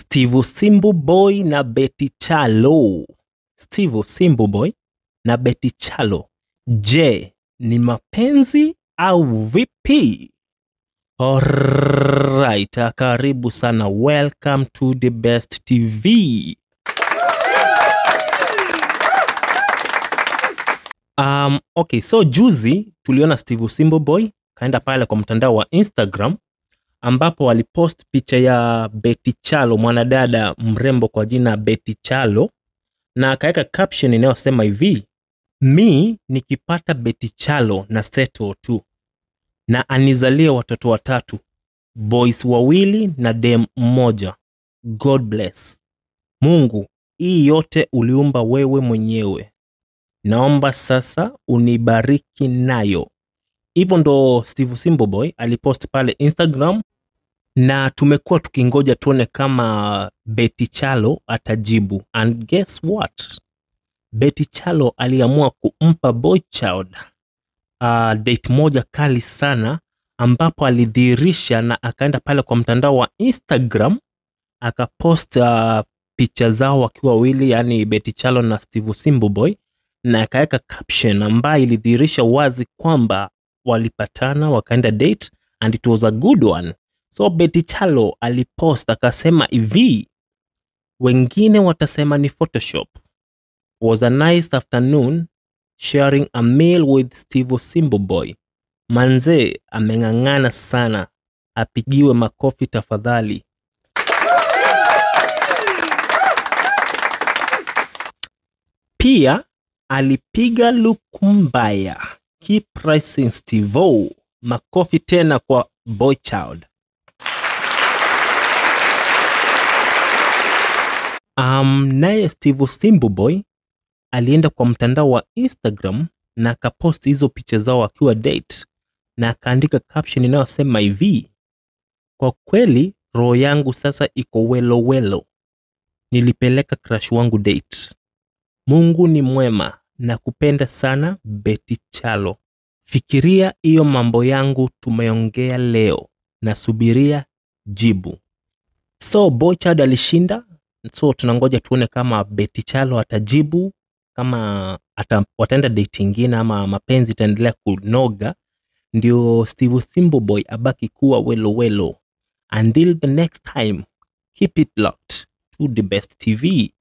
Steve Simbu Boy na Betty Chalo. Steve Simbu Boy na Betty Chalo. Je, ni mapenzi au vipi? Alright, ah, karibu sana. Welcome to the best TV. Um, okay, so juzi tuliona Steve Simbo Boy kaenda pale kwa mtandao wa Instagram ambapo walipost picha ya Betty Chalo, mwanadada mrembo kwa jina Betty Chalo, na akaweka caption inayosema hivi: mi nikipata Betty Chalo na settle tu na anizalie watoto watatu, boys wawili na dem mmoja. God bless. Mungu, hii yote uliumba wewe mwenyewe, naomba sasa unibariki nayo. Hivyo ndo Steve Simbo Boy alipost pale Instagram, na tumekuwa tukingoja tuone kama Betty Chalo atajibu. And guess what? Betty Chalo aliamua kumpa Boy Child uh, date moja kali sana ambapo alidhihirisha na akaenda pale kwa mtandao wa Instagram akapost uh, picha zao wakiwa wawili, yani Betty Chalo na Steve Simbo Boy, na akaweka caption ambayo ilidhihirisha wazi kwamba walipatana wakaenda date and it was a good one. So Betty Chalo alipost akasema hivi, wengine watasema ni Photoshop. Was a nice afternoon sharing a meal with Steve Simbo Boy. Manze ameng'ang'ana sana, apigiwe makofi tafadhali. Pia alipiga look mbaya. Keep pricing Steve O. Makofi tena kwa Boy Child. Um, naye Steve Simbo Boy alienda kwa mtandao wa Instagram na akapost hizo picha zao akiwa date na akaandika caption inayosema hivi: kwa kweli roho yangu sasa iko welo welo, nilipeleka crush wangu date. Mungu ni mwema na kupenda sana Betty Chalo. Fikiria hiyo mambo yangu tumeongea leo, nasubiria jibu. So Boychad alishinda, so tunangoja tuone kama Betty Chalo atajibu kama ata, wataenda date ingine ama mapenzi itaendelea kunoga, ndio Steve Simbo Boy abaki kuwa welo welo. Until the next time, keep it locked to the best TV.